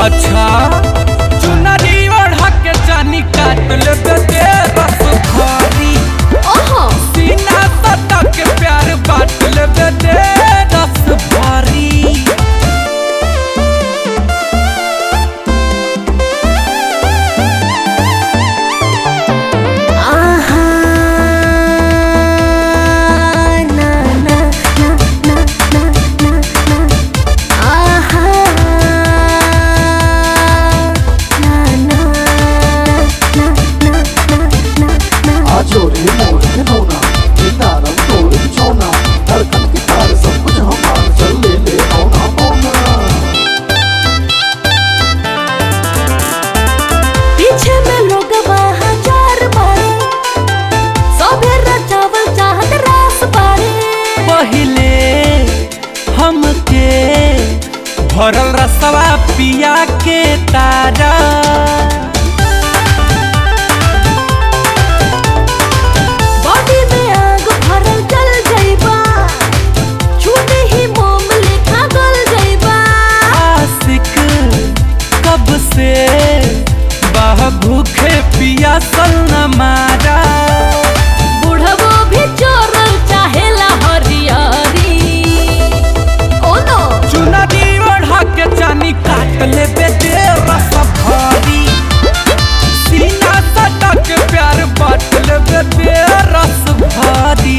अच्छा चुनरी ओढ़ा के जानी काट लेबे दे रस भारी ओहो सीना सटा के प्यार बांट लेबे दे रस भारी आहा ना ना ना ना ना ना ना आहा ना ना ना ना ना ना आजोरे मोर के नोना किनारम तोड़ छोना धड़कन की तार सब कुछ हमार चल ले ले औना औना पीछे में लोग हजार बारे सबे रचावल चाहत रास बारे पहिले हमके भरल रसवा पिया के तारा बॉडी में आग भरल जल जाइबा छूटे ही मोम लेखा गल जाइबा आशिक कब से बह भूखे पिया सल न मारा बुढ़बो भी चोरल चाहेला हरियारी ओ नो चुनरी ओढ़ा के चानी काट ले दे रस भारी सीना सटा के प्यार बांट ले दे रस भारी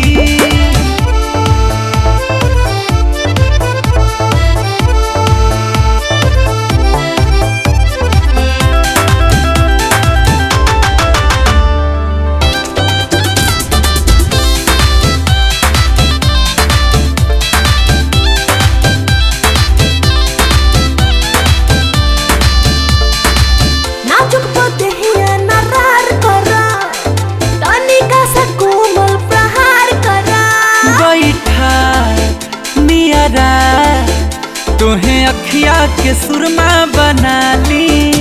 नाजुक पतहिया नरार करा तनिका सा कोमल प्रहार करा बैठा नियरा तुहे अखिया के सुरमा बना ली